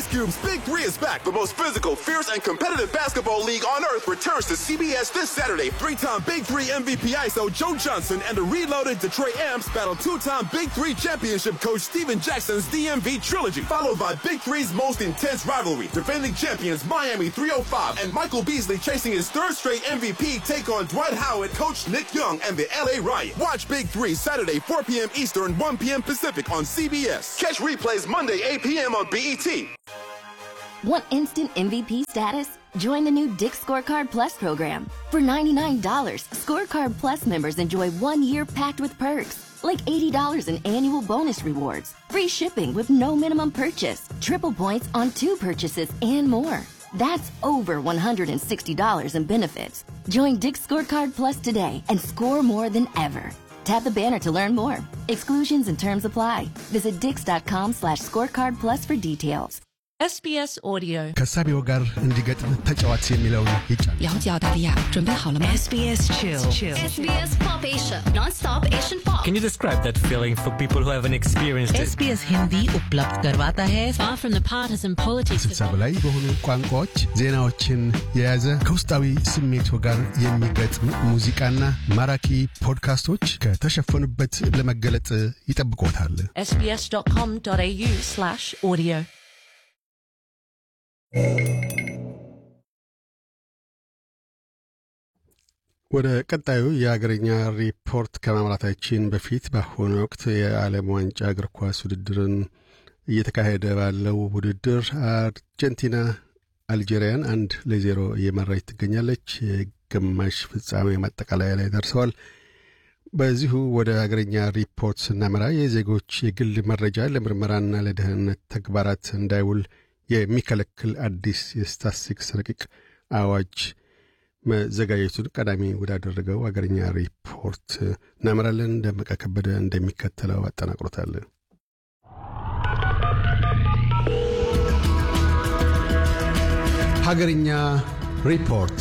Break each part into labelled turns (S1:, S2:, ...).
S1: Ice Cube's Big Three is back. The most physical, fierce, and competitive basketball league on earth returns to CBS this Saturday. Three-time Big Three MVP ISO Joe Johnson and the reloaded Detroit Amps battle two-time Big Three championship coach Steven Jackson's DMV trilogy, followed by Big Three's most intense rivalry. Defending champions Miami 305 and Michael Beasley chasing his third straight MVP take on Dwight Howard, coach Nick Young, and the LA Riot. Watch Big Three Saturday, 4 p.m. Eastern, 1 p.m. Pacific on CBS. Catch replays Monday, 8 p.m. on BET.
S2: Want instant MVP status? Join the new Dick Scorecard Plus program. For $99, Scorecard Plus members enjoy one year packed with perks, like $80 in annual bonus rewards, free shipping with no minimum purchase, triple points on two purchases, and more. That's over $160 in benefits. Join Dick Scorecard Plus today and score more than ever. Tap the banner to learn more. Exclusions and terms apply. Visit dix.com slash scorecard plus for details.
S3: SBS Audio
S4: ከሳቢው ጋር እንዲገጥም ተጫዋች የሚለውን ይጫን
S5: 了解澳大利亚，准备好了吗
S6: SBS Chill.
S7: SBS Pop Asia, non-stop Asian pop.
S8: Can you describe that feeling for people who haven't experienced it?
S6: SBS Hindi उपलब्ध करवाता है
S5: Far from the partisan politics
S4: ስልሳ በላይ በሆኑ ቋንቋዎች ዜናዎችን የያዘ ከውስጣዊ ስሜቱ ጋር የሚገጥም ሙዚቃና ማራኪ ፖድካስቶች ከተሸፈኑበት ለመገለጥ ይጠብቆታል።
S3: sbs.com.au slash audio
S4: ወደ ቀጣዩ የአገርኛ ሪፖርት ከማምራታችን በፊት በአሁኑ ወቅት የዓለም ዋንጫ እግር ኳስ ውድድርን እየተካሄደ ባለው ውድድር አርጀንቲና አልጄሪያን አንድ ለዜሮ እየመራች ትገኛለች። የግማሽ ፍጻሜ ማጠቃለያ ላይ ደርሰዋል። በዚሁ ወደ አገርኛ ሪፖርት ስናመራ የዜጎች የግል መረጃ ለምርመራና ለደህንነት ተግባራት እንዳይውል የሚከለክል አዲስ የስታትስቲክስ ረቂቅ አዋጅ መዘጋጀቱን ቀዳሚ ወዳደረገው አገርኛ ሪፖርት እናመራለን። ደመቀ ከበደ እንደሚከተለው አጠናቅሮታል። ሀገርኛ ሪፖርት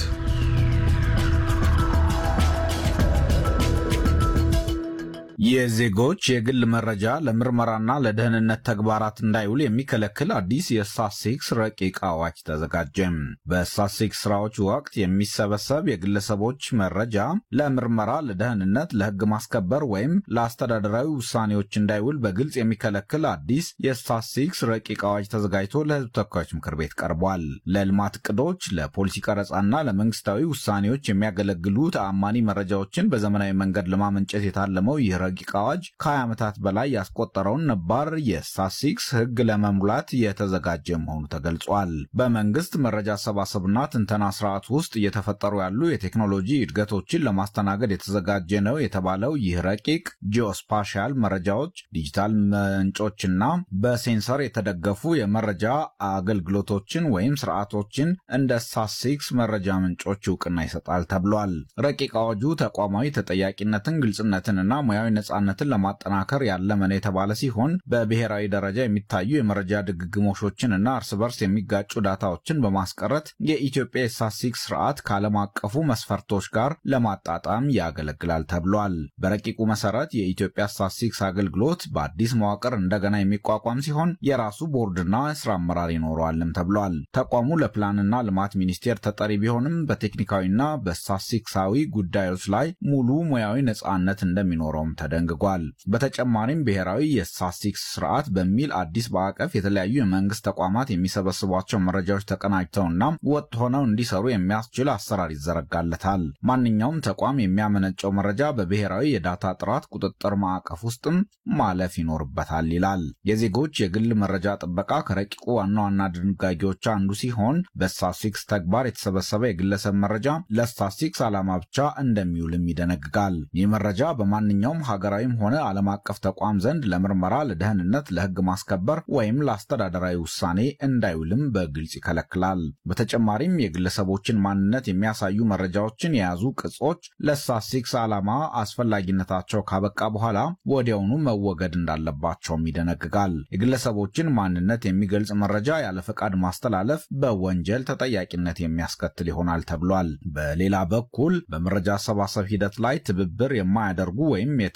S9: የዜጎች የግል መረጃ ለምርመራና ለደህንነት ተግባራት እንዳይውል የሚከለክል አዲስ የስታትስቲክስ ረቂቅ አዋጅ ተዘጋጀ። በስታትስቲክስ ስራዎች ወቅት የሚሰበሰብ የግለሰቦች መረጃ ለምርመራ፣ ለደህንነት፣ ለሕግ ማስከበር ወይም ለአስተዳደራዊ ውሳኔዎች እንዳይውል በግልጽ የሚከለክል አዲስ የስታትስቲክስ ረቂቅ አዋጅ ተዘጋጅቶ ለሕዝብ ተወካዮች ምክር ቤት ቀርቧል። ለልማት እቅዶች፣ ለፖሊሲ ቀረጻና ለመንግስታዊ ውሳኔዎች የሚያገለግሉ ተአማኒ መረጃዎችን በዘመናዊ መንገድ ለማመንጨት የታለመው ይህ ረቂቅ አዋጅ ከ20 ዓመታት በላይ ያስቆጠረውን ነባር የስታትስቲክስ ሕግ ለመሙላት የተዘጋጀ መሆኑ ተገልጿል። በመንግስት መረጃ አሰባሰብና ትንተና ስርዓት ውስጥ እየተፈጠሩ ያሉ የቴክኖሎጂ እድገቶችን ለማስተናገድ የተዘጋጀ ነው የተባለው ይህ ረቂቅ ጂኦስፓሻል መረጃዎች፣ ዲጂታል ምንጮችና በሴንሰር የተደገፉ የመረጃ አገልግሎቶችን ወይም ስርዓቶችን እንደ ስታትስቲክስ መረጃ ምንጮች እውቅና ይሰጣል ተብሏል። ረቂቅ አዋጁ ተቋማዊ ተጠያቂነትን፣ ግልጽነትንና ሙያዊ ነጻነትን ለማጠናከር ያለመ ነው የተባለ ሲሆን በብሔራዊ ደረጃ የሚታዩ የመረጃ ድግግሞሾችን እና እርስ በርስ የሚጋጩ ዳታዎችን በማስቀረት የኢትዮጵያ የስታትስቲክስ ስርዓት ከዓለም አቀፉ መስፈርቶች ጋር ለማጣጣም ያገለግላል ተብሏል። በረቂቁ መሰረት የኢትዮጵያ ስታትስቲክስ አገልግሎት በአዲስ መዋቅር እንደገና የሚቋቋም ሲሆን የራሱ ቦርድና ስራ አመራር ይኖረዋልም ተብሏል። ተቋሙ ለፕላንና ልማት ሚኒስቴር ተጠሪ ቢሆንም በቴክኒካዊና በስታትስቲክሳዊ ጉዳዮች ላይ ሙሉ ሙያዊ ነጻነት እንደሚኖረውም ተደንግጓል። በተጨማሪም ብሔራዊ የስታትስቲክስ ስርዓት በሚል አዲስ ማዕቀፍ የተለያዩ የመንግስት ተቋማት የሚሰበስቧቸው መረጃዎች ተቀናጅተውና ወጥ ሆነው እንዲሰሩ የሚያስችል አሰራር ይዘረጋለታል። ማንኛውም ተቋም የሚያመነጨው መረጃ በብሔራዊ የዳታ ጥራት ቁጥጥር ማዕቀፍ ውስጥም ማለፍ ይኖርበታል ይላል። የዜጎች የግል መረጃ ጥበቃ ከረቂቁ ዋና ዋና ድንጋጌዎች አንዱ ሲሆን በስታትስቲክስ ተግባር የተሰበሰበ የግለሰብ መረጃ ለስታትስቲክስ ዓላማ ብቻ እንደሚውልም ይደነግጋል። ይህ መረጃ በማንኛውም ሀገራዊም ሆነ ዓለም አቀፍ ተቋም ዘንድ ለምርመራ፣ ለደህንነት፣ ለህግ ማስከበር ወይም ለአስተዳደራዊ ውሳኔ እንዳይውልም በግልጽ ይከለክላል። በተጨማሪም የግለሰቦችን ማንነት የሚያሳዩ መረጃዎችን የያዙ ቅጾች ለስታትስቲክስ ዓላማ አስፈላጊነታቸው ካበቃ በኋላ ወዲያውኑ መወገድ እንዳለባቸውም ይደነግጋል። የግለሰቦችን ማንነት የሚገልጽ መረጃ ያለ ፈቃድ ማስተላለፍ በወንጀል ተጠያቂነት የሚያስከትል ይሆናል ተብሏል። በሌላ በኩል በመረጃ አሰባሰብ ሂደት ላይ ትብብር የማያደርጉ ወይም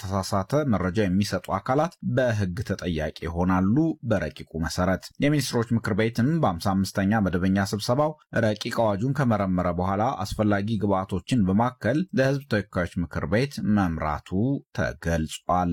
S9: የተሳሳተ መረጃ የሚሰጡ አካላት በሕግ ተጠያቂ ይሆናሉ። በረቂቁ መሰረት የሚኒስትሮች ምክር ቤትም በ55ኛ መደበኛ ስብሰባው ረቂቅ አዋጁን ከመረመረ በኋላ አስፈላጊ ግብዓቶችን በማከል ለሕዝብ ተወካዮች ምክር ቤት መምራቱ ተገልጿል።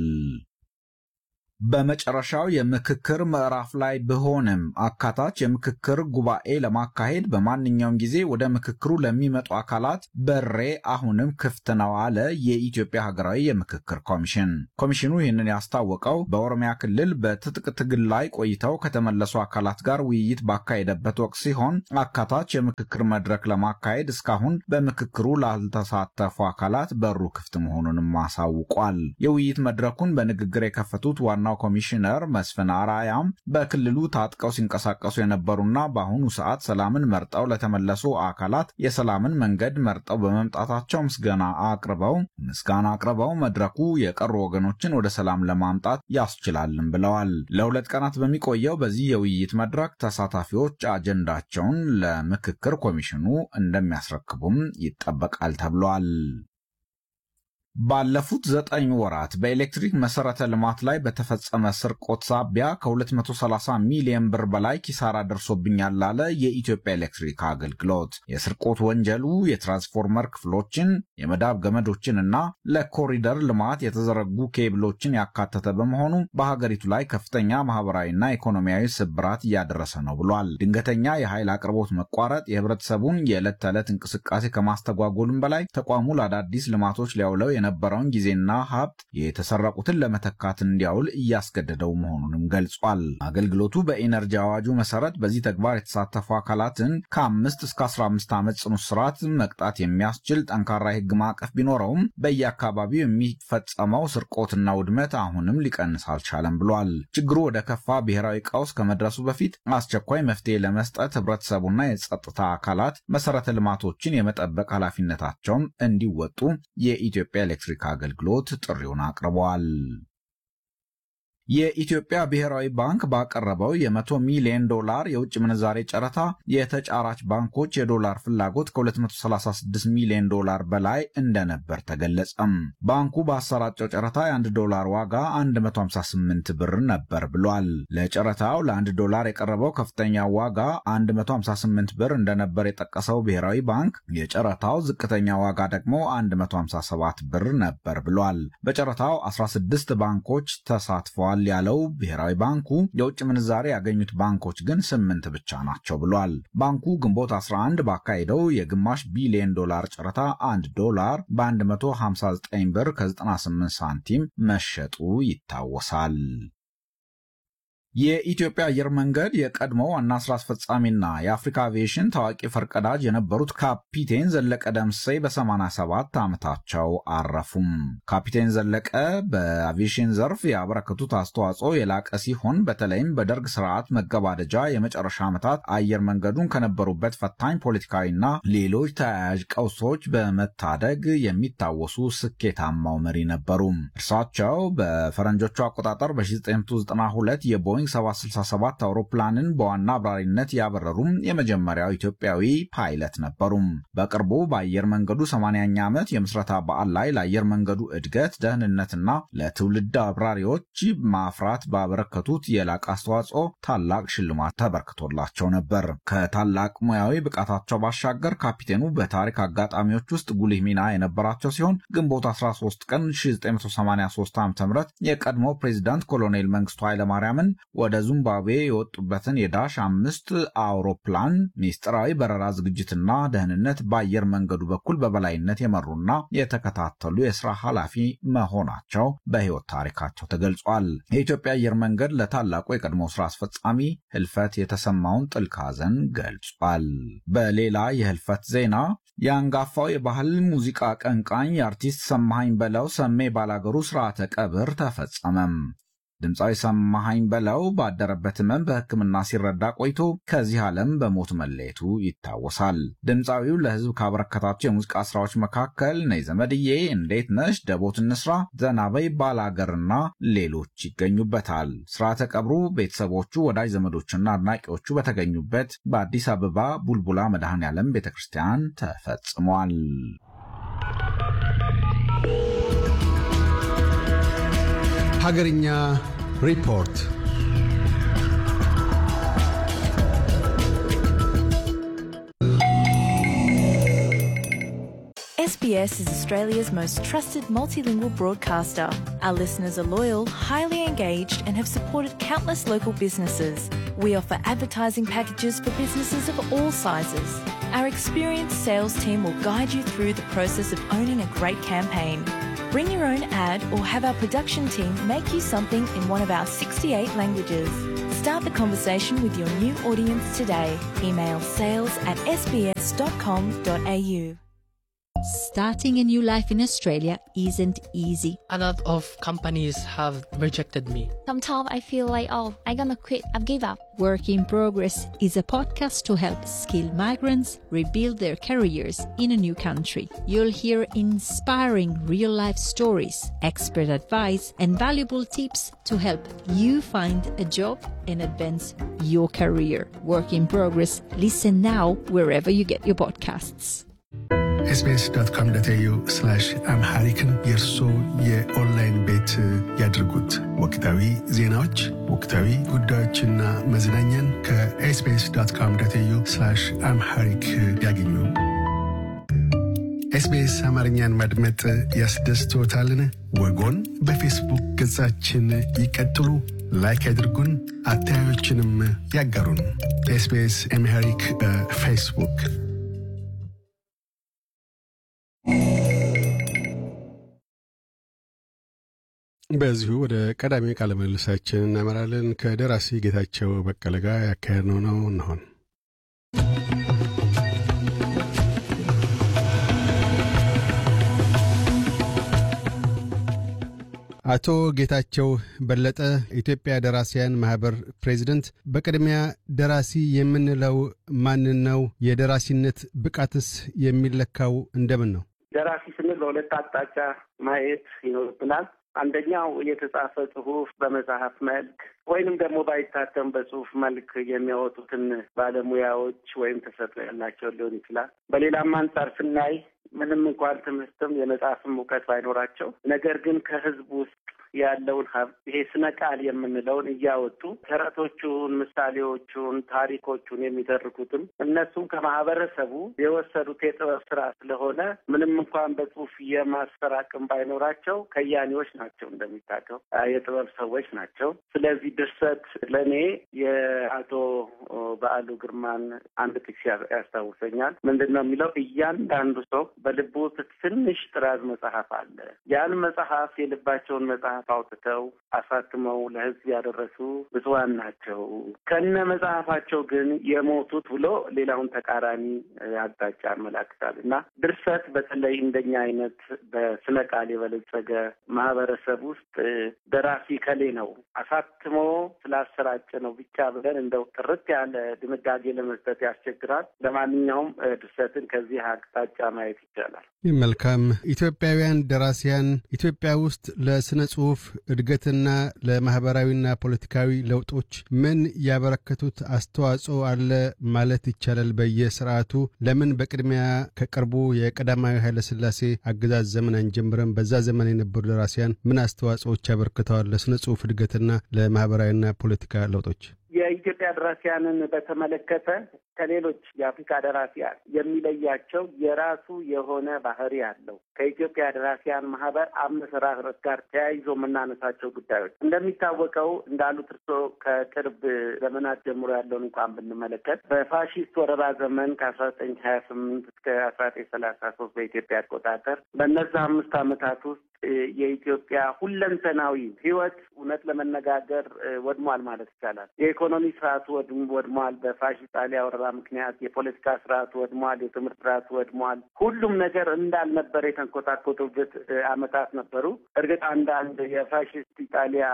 S9: በመጨረሻው የምክክር ምዕራፍ ላይ ብሆንም አካታች የምክክር ጉባኤ ለማካሄድ በማንኛውም ጊዜ ወደ ምክክሩ ለሚመጡ አካላት በሬ አሁንም ክፍት ነው አለ የኢትዮጵያ ሀገራዊ የምክክር ኮሚሽን። ኮሚሽኑ ይህንን ያስታወቀው በኦሮሚያ ክልል በትጥቅ ትግል ላይ ቆይተው ከተመለሱ አካላት ጋር ውይይት ባካሄደበት ወቅት ሲሆን አካታች የምክክር መድረክ ለማካሄድ እስካሁን በምክክሩ ላልተሳተፉ አካላት በሩ ክፍት መሆኑንም አሳውቋል። የውይይት መድረኩን በንግግር የከፈቱት ዋና ዋናው ኮሚሽነር መስፍን አራያም በክልሉ ታጥቀው ሲንቀሳቀሱ የነበሩና በአሁኑ ሰዓት ሰላምን መርጠው ለተመለሱ አካላት የሰላምን መንገድ መርጠው በመምጣታቸው ምስጋና አቅርበው ምስጋና አቅርበው መድረኩ የቀሩ ወገኖችን ወደ ሰላም ለማምጣት ያስችላልን ብለዋል። ለሁለት ቀናት በሚቆየው በዚህ የውይይት መድረክ ተሳታፊዎች አጀንዳቸውን ለምክክር ኮሚሽኑ እንደሚያስረክቡም ይጠበቃል ተብሏል። ባለፉት ዘጠኝ ወራት በኤሌክትሪክ መሰረተ ልማት ላይ በተፈጸመ ስርቆት ሳቢያ ከ230 ሚሊዮን ብር በላይ ኪሳራ ደርሶብኛል አለ የኢትዮጵያ ኤሌክትሪክ አገልግሎት። የስርቆት ወንጀሉ የትራንስፎርመር ክፍሎችን፣ የመዳብ ገመዶችን እና ለኮሪደር ልማት የተዘረጉ ኬብሎችን ያካተተ በመሆኑ በሀገሪቱ ላይ ከፍተኛ ማህበራዊና ኢኮኖሚያዊ ስብራት እያደረሰ ነው ብሏል። ድንገተኛ የኃይል አቅርቦት መቋረጥ የህብረተሰቡን የዕለት ተዕለት እንቅስቃሴ ከማስተጓጎሉም በላይ ተቋሙ ለአዳዲስ ልማቶች ሊያውለው የነበረውን ጊዜና ሀብት የተሰረቁትን ለመተካት እንዲያውል እያስገደደው መሆኑንም ገልጿል። አገልግሎቱ በኢነርጂ አዋጁ መሰረት በዚህ ተግባር የተሳተፉ አካላትን ከአምስት እስከ 15 ዓመት ጽኑ እስራት መቅጣት የሚያስችል ጠንካራ የህግ ማዕቀፍ ቢኖረውም በየአካባቢው የሚፈጸመው ስርቆትና ውድመት አሁንም ሊቀንስ አልቻለም ብሏል። ችግሩ ወደ ከፋ ብሔራዊ ቀውስ ከመድረሱ በፊት አስቸኳይ መፍትሄ ለመስጠት ህብረተሰቡና የጸጥታ አካላት መሰረተ ልማቶችን የመጠበቅ ኃላፊነታቸውን እንዲወጡ የኢትዮጵያ ኤሌክትሪክ አገልግሎት ጥሪውን አቅርበዋል። የኢትዮጵያ ብሔራዊ ባንክ ባቀረበው የ100 ሚሊዮን ዶላር የውጭ ምንዛሬ ጨረታ የተጫራች ባንኮች የዶላር ፍላጎት ከ236 ሚሊዮን ዶላር በላይ እንደነበር ተገለጸም። ባንኩ ባሰራጨው ጨረታ የ1 ዶላር ዋጋ 158 ብር ነበር ብሏል። ለጨረታው ለ1 ዶላር የቀረበው ከፍተኛ ዋጋ 158 ብር እንደነበር የጠቀሰው ብሔራዊ ባንክ የጨረታው ዝቅተኛ ዋጋ ደግሞ 157 ብር ነበር ብሏል። በጨረታው 16 ባንኮች ተሳትፈዋል ያለው ብሔራዊ ባንኩ የውጭ ምንዛሬ ያገኙት ባንኮች ግን ስምንት ብቻ ናቸው ብሏል። ባንኩ ግንቦት 11 ባካሄደው የግማሽ ቢሊዮን ዶላር ጨረታ 1 ዶላር በ159 ብር ከ98 ሳንቲም መሸጡ ይታወሳል። የኢትዮጵያ አየር መንገድ የቀድሞ ዋና ስራ አስፈጻሚና የአፍሪካ አቪዬሽን ታዋቂ ፈርቀዳጅ የነበሩት ካፒቴን ዘለቀ ደምሴ በ87 ዓመታቸው አረፉም። ካፒቴን ዘለቀ በአቪዬሽን ዘርፍ ያበረከቱት አስተዋጽኦ የላቀ ሲሆን በተለይም በደርግ ስርዓት መገባደጃ የመጨረሻ ዓመታት አየር መንገዱን ከነበሩበት ፈታኝ ፖለቲካዊና ሌሎች ተያያዥ ቀውሶች በመታደግ የሚታወሱ ስኬታማው መሪ ነበሩ። እርሳቸው በፈረንጆቹ አቆጣጠር በ1992 የቦይንግ 767 አውሮፕላንን በዋና አብራሪነት ያበረሩም የመጀመሪያው ኢትዮጵያዊ ፓይለት ነበሩ። በቅርቡ በአየር መንገዱ 80ኛ ዓመት የምስረታ በዓል ላይ ለአየር መንገዱ እድገት፣ ደህንነትና ለትውልድ አብራሪዎች ማፍራት ባበረከቱት የላቀ አስተዋጽኦ ታላቅ ሽልማት ተበርክቶላቸው ነበር። ከታላቅ ሙያዊ ብቃታቸው ባሻገር ካፒቴኑ በታሪክ አጋጣሚዎች ውስጥ ጉልህ ሚና የነበራቸው ሲሆን ግንቦት 13 ቀን 1983 ዓ ም የቀድሞ ፕሬዚዳንት ኮሎኔል መንግስቱ ኃይለማርያምን ወደ ዚምባብዌ የወጡበትን የዳሽ አምስት አውሮፕላን ሚስጥራዊ በረራ ዝግጅትና ደህንነት በአየር መንገዱ በኩል በበላይነት የመሩና የተከታተሉ የስራ ኃላፊ መሆናቸው በሕይወት ታሪካቸው ተገልጿል። የኢትዮጵያ አየር መንገድ ለታላቁ የቀድሞ ስራ አስፈጻሚ ህልፈት የተሰማውን ጥልቅ ሐዘን ገልጿል። በሌላ የህልፈት ዜና የአንጋፋው የባህል ሙዚቃ አቀንቃኝ የአርቲስት ሰማሃኝ በለው ሰሜ ባላገሩ ስርዓተ ቀብር ተፈጸመም። ድምፃዊ ሰማሃኝ በለው ባደረበት ህመም በሕክምና ሲረዳ ቆይቶ ከዚህ ዓለም በሞት መለየቱ ይታወሳል። ድምፃዊው ለህዝብ ካበረከታቸው የሙዚቃ ስራዎች መካከል ነይ ዘመድዬ፣ እንዴት ነሽ፣ ደቦት እንስራ፣ ዘናበይ፣ ባላገርና ሌሎች ይገኙበታል። ስርዓተ ቀብሩ ቤተሰቦቹ፣ ወዳጅ ዘመዶችና አድናቂዎቹ በተገኙበት በአዲስ አበባ ቡልቡላ መድኃኔ ዓለም ቤተ ክርስቲያን ተፈጽሟል።
S4: ሀገርኛ ሪፖርት
S10: SBS is Australia's most trusted multilingual broadcaster. Our listeners are loyal, highly engaged, and have supported countless local businesses. We offer advertising packages for businesses of all sizes. Our experienced sales team will guide you through the process of owning a great campaign. Bring your own ad or have our production team make you something in one of our 68 languages. Start the conversation with your new audience today. Email sales at sbs.com.au.
S5: Starting a new life in Australia isn't easy.
S11: A lot of companies have rejected me.
S12: Sometimes I feel like, oh, I'm gonna quit, I've give up.
S5: Work in Progress is a podcast to help skilled migrants rebuild their careers in a new country. You'll hear inspiring real life stories, expert advice, and valuable tips to help you find a job and advance your career. Work in Progress. Listen now wherever you get your podcasts.
S13: ኤስቢኤስ ዶት ኮም ዶት ኤዩ አምሃሪክን የእርሶ የኦንላይን ቤት ያድርጉት። ወቅታዊ ዜናዎች፣ ወቅታዊ ጉዳዮችና መዝናኛን ከኤስቢኤስ ዶት ኮም ዶት ኤዩ አምሃሪክ ያገኙ። ኤስቢኤስ አማርኛን ማድመጥ ያስደስቶታልን? ወጎን በፌስቡክ ገጻችን ይቀጥሉ፣ ላይክ ያድርጉን፣ አስተያየቶችንም ያጋሩን። ኤስቢኤስ አምሃሪክ በፌስቡክ
S4: በዚሁ ወደ ቀዳሚ ቃለ ምልልሳችን እናመራለን። ከደራሲ ጌታቸው በቀለ ጋር ያካሄድነው ነው እንሆን። አቶ ጌታቸው በለጠ ኢትዮጵያ ደራሲያን ማህበር ፕሬዚደንት፣ በቅድሚያ ደራሲ የምንለው ማንን ነው? የደራሲነት ብቃትስ የሚለካው እንደምን ነው?
S14: ደራሲ ስንል በሁለት አቅጣጫ ማየት ይኖርብናል። አንደኛው የተጻፈ ጽሁፍ በመጽሐፍ መልክ ወይንም ደግሞ ባይታተም በጽሁፍ መልክ የሚያወጡትን ባለሙያዎች ወይም ተሰጥኦ ያላቸው ሊሆን ይችላል። በሌላም አንጻር ስናይ ምንም እንኳን ትምህርትም የመጽሐፍም እውቀት ባይኖራቸው ነገር ግን ከህዝብ ውስጥ ያለውን ሀብት ይሄ ስነ ቃል የምንለውን እያወጡ ተረቶቹን፣ ምሳሌዎቹን፣ ታሪኮቹን የሚተርኩትም እነሱም ከማህበረሰቡ የወሰዱት የጥበብ ስራ ስለሆነ ምንም እንኳን በጽሁፍ የማስፈር አቅም ባይኖራቸው ከያኔዎች ናቸው፣ እንደሚታቀው የጥበብ ሰዎች ናቸው። ስለዚህ ድርሰት ለእኔ የአቶ በዓሉ ግርማን አንድ ጥቅስ ያስታውሰኛል። ምንድን ነው የሚለው? እያንዳንዱ ሰው በልቡ ውስጥ ትንሽ ጥራዝ መጽሐፍ አለ። ያን መጽሐፍ የልባቸውን መጽሐፍ አውጥተው አሳትመው ለህዝብ ያደረሱ ብፁዓን ናቸው። ከነ መጽሐፋቸው ግን የሞቱት ብሎ ሌላውን ተቃራኒ አቅጣጫ ያመላክታል እና ድርሰት በተለይ እንደኛ አይነት በስነ ቃል የበለጸገ ማህበረሰብ ውስጥ ደራሲ ከሌ ነው አሳትሞ ስላሰራጨ ነው ብቻ ብለን እንደው ጥርት ያለ ድንጋጌ ለመስጠት ያስቸግራል። ለማንኛውም ድርሰትን ከዚህ አቅጣጫ ማየት ይቻላል።
S4: መልካም። ኢትዮጵያውያን ደራሲያን ኢትዮጵያ ውስጥ ለስነ ጽሁፍ እድገትና ለማህበራዊና ፖለቲካዊ ለውጦች ምን ያበረከቱት አስተዋጽኦ አለ ማለት ይቻላል? በየስርዓቱ ለምን በቅድሚያ ከቅርቡ የቀዳማዊ ኃይለሥላሴ አገዛዝ ዘመን አንጀምረም? በዛ ዘመን የነበሩ ደራሲያን ምን አስተዋጽኦዎች ያበረክተዋል ለስነ ጽሁፍ እድገትና ለማህበራዊና ፖለቲካ ለውጦች?
S14: የኢትዮጵያ ደራሲያንን በተመለከተ ከሌሎች የአፍሪካ ደራሲያን የሚለያቸው የራሱ የሆነ ባህሪ አለው። ከኢትዮጵያ ደራሲያን ማህበር አመሰራረት ጋር ተያይዞ የምናነሳቸው ጉዳዮች እንደሚታወቀው እንዳሉት እርስዎ ከቅርብ ዘመናት ጀምሮ ያለውን እንኳን ብንመለከት በፋሺስት ወረራ ዘመን ከአስራ ዘጠኝ ሀያ ስምንት እስከ አስራ ዘጠኝ ሰላሳ ሶስት በኢትዮጵያ አቆጣጠር በእነዛ አምስት ዓመታት ውስጥ የኢትዮጵያ ሁለንተናዊ ህይወት እውነት ለመነጋገር ወድሟል ማለት ይቻላል። የኢኮኖሚ ስርዓቱ ወድሟል። በፋሺስት ጣሊያ ወረራ ምክንያት የፖለቲካ ስርዓቱ ወድሟል። የትምህርት ስርዓቱ ወድሟል። ሁሉም ነገር እንዳልነበረ የተንኮታኮቱበት አመታት ነበሩ። እርግጥ አንዳንድ የፋሺስት ኢጣሊያ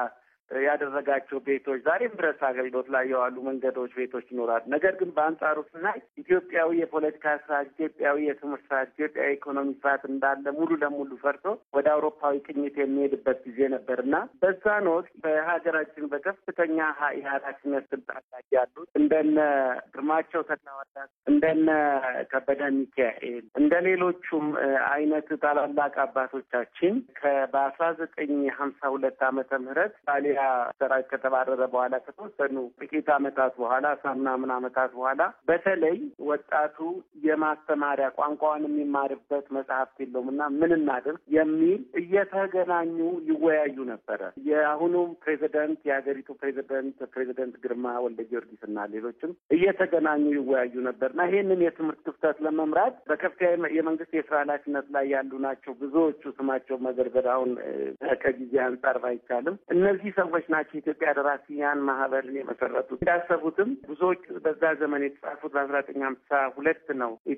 S14: ያደረጋቸው ቤቶች ዛሬም ድረስ አገልግሎት ላይ የዋሉ መንገዶች፣ ቤቶች ይኖራሉ። ነገር ግን በአንጻሩ ስናይ ኢትዮጵያዊ የፖለቲካ ስርዓት፣ ኢትዮጵያዊ የትምህርት ስርዓት፣ ኢትዮጵያዊ ኢኮኖሚ ስርዓት እንዳለ ሙሉ ለሙሉ ፈርቶ ወደ አውሮፓዊ ቅኝት የሚሄድበት ጊዜ ነበር እና በዛን ወቅት በሀገራችን በከፍተኛ የኃላፊነት ስልጣን ላይ ያሉት እንደነ ግርማቸው ተክለሃዋርያት እንደነ ከበደ ሚካኤል እንደ ሌሎቹም አይነት ታላላቅ አባቶቻችን በአስራ ዘጠኝ ሀምሳ ሁለት ዓመተ ምህረት ጣሊያ ሰራዊት ከተባረረ በኋላ ከተወሰኑ ጥቂት ዓመታት በኋላ አስራ ምናምን ዓመታት በኋላ በተለይ ወጣቱ የማስተማሪያ ቋንቋውን የሚማርበት መጽሐፍት የለውም እና ምን እናድርግ የሚል እየተገናኙ ይወያዩ ነበረ። የአሁኑም ፕሬዚደንት የሀገሪቱ ፕሬዚደንት ፕሬዚደንት ግርማ ወልደ ጊዮርጊስ እና ሌሎችም እየተገናኙ ይወያዩ ነበር እና ይህንን የትምህርት ክፍተት ለመምራት በከፍተኛ የመንግስት የስራ ኃላፊነት ላይ ያሉ ናቸው። ብዙዎቹ ስማቸው መዘርዘር አሁን ከጊዜ አንጻር ባይቻልም እነዚህ ሰዎች ናቸው የኢትዮጵያ ደራሲያን ማህበርን የመሰረቱት። እንዳሰቡትም ብዙዎቹ በዛ ዘመን የተጻፉት በአስራ ዘጠኝ ሀምሳ ሁለት ነው